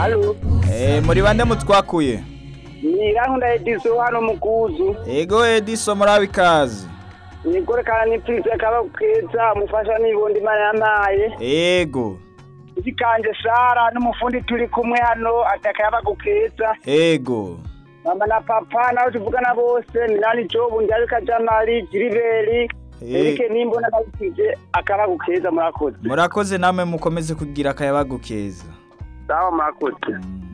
Halo, Eh, muri bande mutwakuye ni Rankunda Edison hano mukuzu. ego ediso murabe ikaze Nikorekana ni prise kaba keza mufasha nibondi imana yamaye. ego Ikikanje Sara n'umufundi turi kumwe hano ataka yaba gukeza. ego Mama na papa nabo tuvugana bose ni nani Jobu Ndabika Jamali Jiriberi. Eh. Erike nimbona nabikije akaba gukeza murakoze. murakoze namwe mukomeze kugira akayabagu keza Sawa murakoze. Mm.